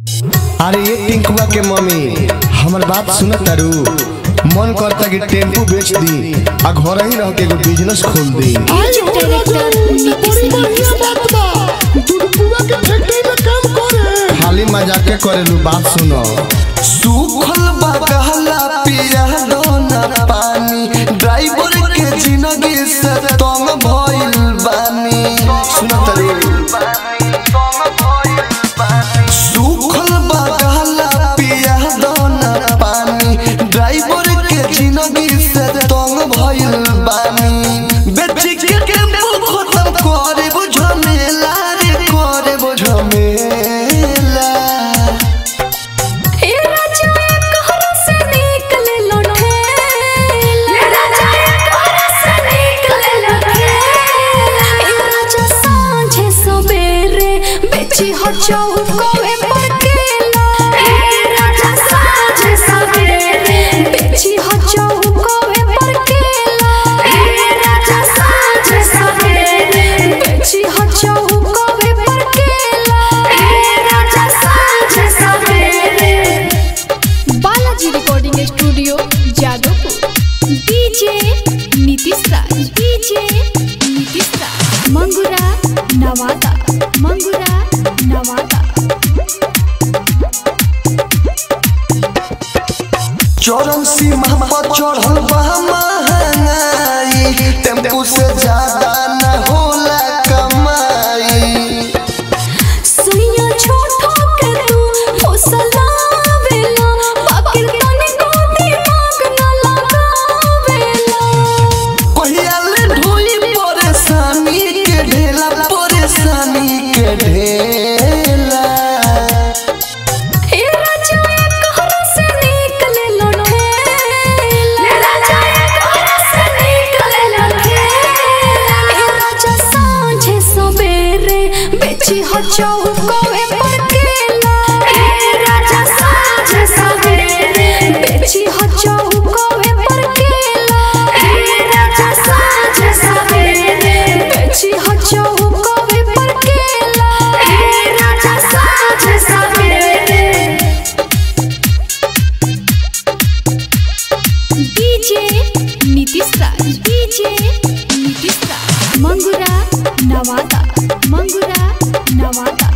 अरे ये टिंकुआ के मम्मी हमर बात सुनत तारू मन करता कि टेम्पू बेच दी आ घर ही रह के एगो बिजनेस खोल दी म्यूजिक डायरेक्टर नीतीश खाली मजाके करेलू बात सुनो सूखल बगहला पिया दोना पानी ड्राइवर के जिंदगी से तंग भइल बानी सुनत रे सूखल बगहला पिया दोना पानी ड्राइवर के जिंदगी से तंग भइल बानी बेटी के टेम्पो खत्म करे बुझमेला रे करे बुझमेला ए राजा कहरा से निकले लौटे ए राजा कहरा से निकले लौटे ए राजा सांझे सवेरे बेची हो चौकोवे पर केला ए राजा सांझे सवेरे बेची हो चौकोवे पर केला ए राजा सांझे सवेरे बेची हो चौकोवे पर केला ए राजा सांझे सवेरे Balaji recording studio Jadavpur DJ Nitish Raj DJ Nitish Raj Mangura Nawada Mangura Nawada चौरम सीमा पर चढ़ल बा महंगाई टेम्पू से ज्यादा न होला कमाई सुनिया छोटो के तू फसलावेला बाकिर तने को दिमाग न लगावेला कहिया ले ढोई परेशानी के ढेला परेशानी के ढेला ए राजा कहरा से निकले लौटे ए राजा कहरा से निकले लौटे ए राजा सांझे सवेरे बेची हो चौकोवे पर केला ए राजा सांझे सवेरे बेची हो चौकोवे पर केला ए राजा सांझे सवेरे बेची हो चौकोवे पर केला ए राजा सांझे सवेरे डीजे नीतीश राज डीजे नीतीश राज मंगुरा नवादा मंगुरा नवादा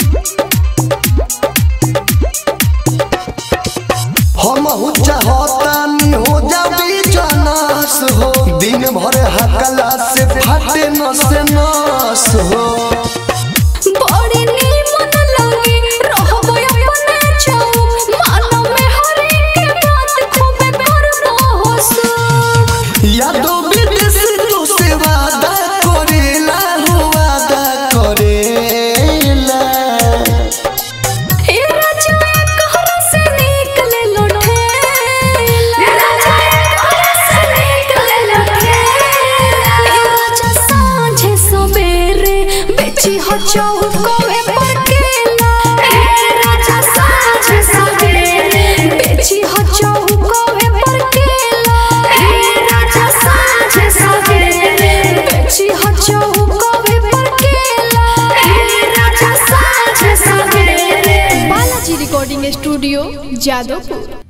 हम हो चाहतानी हो जाबी जनस हो दिन भर हकला से फटे नस नस हो बड़ी नीमन लगे रहबो अपने छौ मानो में हरे के बात खूबे करबो होसु यादो विदेश तो से वादा करेला हो वादा करेला ए राजा कहरा से निकले लौटे ए राजा कहरा से निकले लौटे ए राजा सांझे सवेरे बेची हो चौकोवे पर केला ए राजा सांझे सवेरे बेची हो चौकोवे पर केला ए राजा सांझे सवेरे बेची हो चौकोवे पर केला ए राजा सांझे सवेरे बालाजी रिकॉर्डिंग स्टूडियो जादवपुर